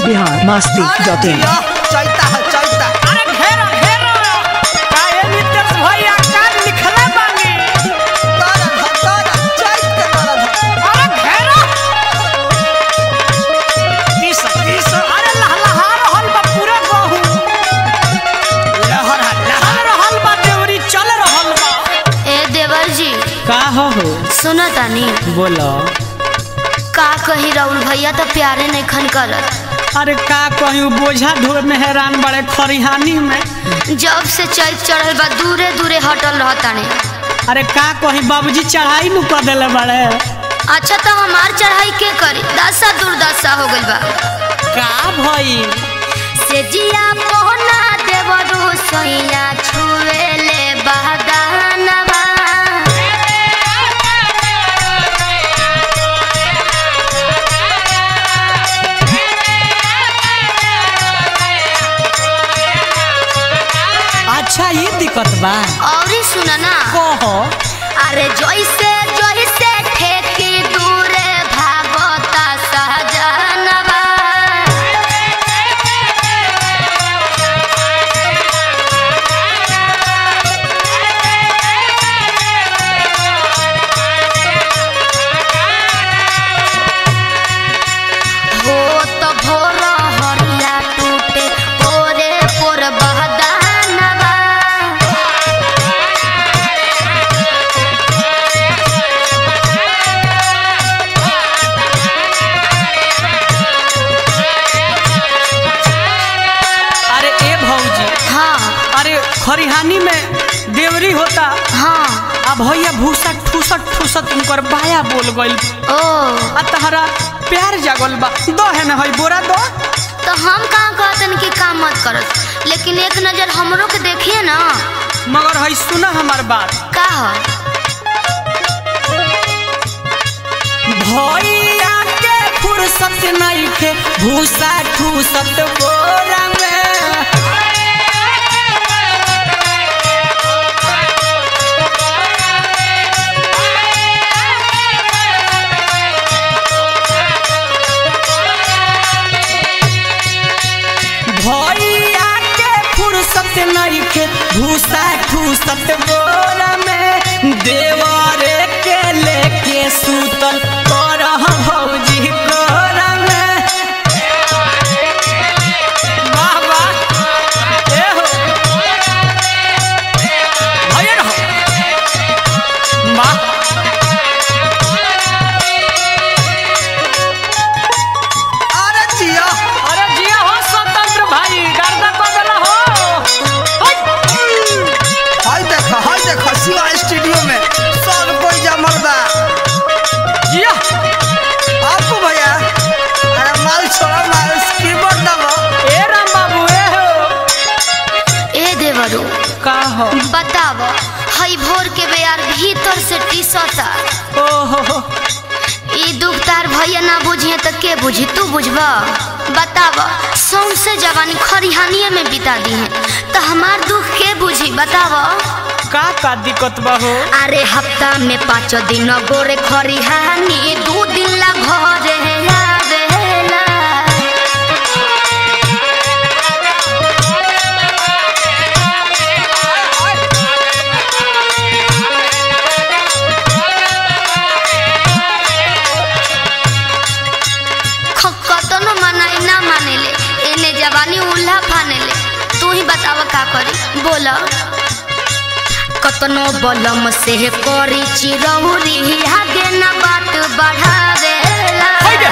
Bihar Masti dot in चैता है चैता अरे घेरो घेरो काहे नितेश भैया का लिखले बानी तारा धा तारा चैत के तारा धा अरे घेरो किस किस अरे लहलहा रहल बा पूरा गहू लहर लहर रहल बा देवरी चल रहल बा ए देवर जी का हो हो सुनो तानी बोलो का कही राहुल भैया तो प्यारे नहीं खन करत अरे का कहूँ बोझा ढोर में हैरान बड़े खरिहानी में जब से चैत चढ़ल बा दूरे दूरे हटल रहताने अरे का कहीं बाबूजी चढ़ाई नु कर देले बड़े अच्छा तो हमार चढ़ाई के करी दशा दुर्दशा हो गइल बा का भई से जिया पोना देवरू सैया छुएले बहदानवा अच्छा ये दिक्कत बा और ही सुना ना कहो अरे जैसे जैसे ठेकी दूरे भागता सहजनवा हो तो भोर हरिया टूटे पोरे पोर बहदानवा अरे ए भौजी हाँ अरे खरिहानी में देवरी होता हाँ आ भैया भूसा ठूसत ठूसत उनकर बाया बोल गइल ओ आ तहरा प्यार जागल बा दो है ना हई बोरा दो तो हम कहाँ कहतन कि काम मत करत लेकिन एक नजर हमरो के देखिए ना मगर हई सुना हमार बात का ह भैया के फुर्सत नहीं के भूसा ठूसत बोरा में भैया के फुर्सत नहीं के भूसा ठूसत बोरा में देवरे के लेके सूतल करह भौजी कोरा में वाह वाह ए हो भैया रहो वाह अरे जिया अरे जिया हो स्वतंत्र भाई गर्दा बदला हो हाय देखा हाय देखा शिवा स्टूडियो में सब कोई जमल बा जिया आपको भैया अरे माल छोड़ा माल कीबोर्ड दबो ए राम बाबू ए हो ए देवरू का हो बताव हई भोर के बेयार भीतर से टीसता ओहो हो ई दुख तार भैया ना बुझिए तो के बुझी तू बुझबा बताव सौंसे जवानी खरिहानिए में बिता दी है तो हमार दुख के बुझी बताव का का दिक्कत बा हो अरे हफ्ता में पाँच दिन गोरे खरिहानी दू दिन ला घरे आवेला ख- कतनो मनाई ना मानेले एने जवानी उल्हा फानेले तू ही बताव का करी बोल कतनो बलम से करी चिरौरी आगे ना बात बढ़ावेला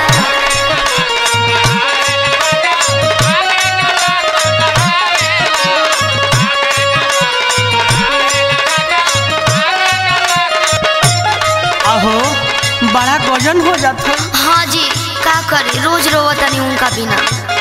आहो बड़ा गजन हो जाता हाँ जी का करे रोज रोवतनी उनका बिना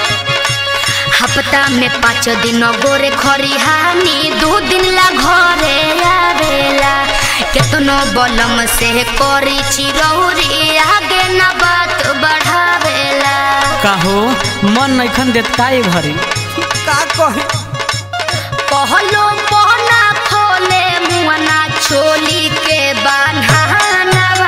हफ्ता में पाँच दिन गोरे खरिहानी दो दिन ला घरे आवेला केतनो बलम से करी चिरौरी आगे ना बात बढ़ावेला का हो मन नैखन देत का ए घरी का कही कहलो पहना खोले मुआना छोली के बान्हानवा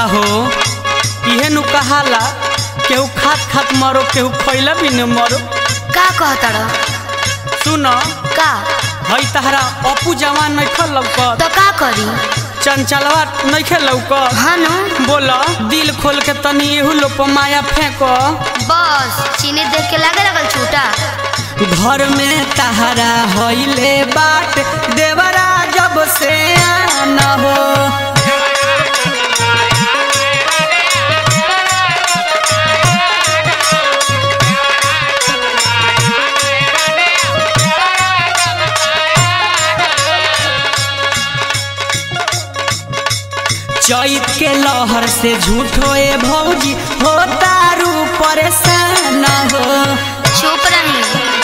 हो इहे नु कहाला केहू खात खात मरो केहू खैला भी न मरो का कहतड़ सुन का हई तहरा अपू जवान नइखे लौकत तो का करी चंचलवा नइखे लौकत हाँ नु बोल दिल खोल के तनी एहू लोग पर माया फेंक बस चीनी देख के लागे लगल छूटा घर में तहरा हईले बाट देवरा जब से आना हो चैत के लहर से झूठो ए भौजी हो तारू परेशान हो चुप रही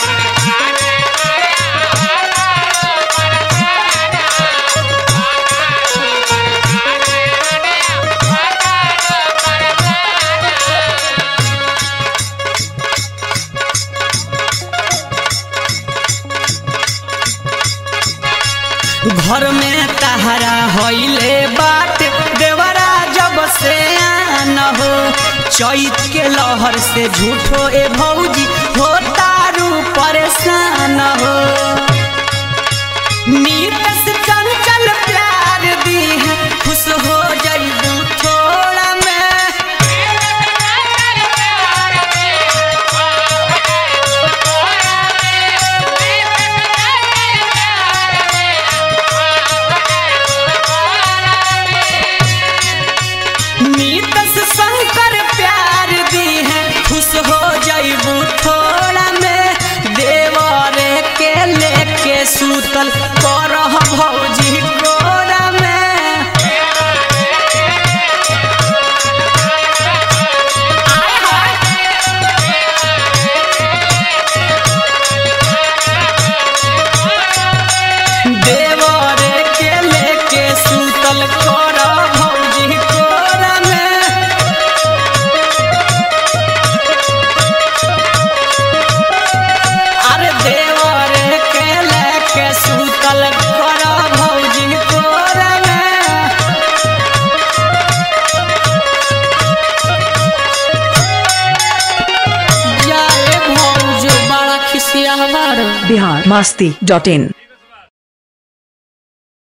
घर में तहरा हईले बाट देवरा जब से आन हो चैत के लहर से झूठो ए भौजी हो तारू परेशान हो नीत से चंचल प्यार दी है खुश हो जाइबू थोड़ा में नीत से शंकर प्यार दी है खुश हो जाइबू थोड़ा में देवरे के लेके सूतल करह भौजी कोरा में देवरे के लेके सूतल करह भौजी कोरा में अरे देवरे के लेके सूतल करह भौजी कोरा में जाए भौज बड़ा खिसिया हमार बिहार मस्ती डॉट इन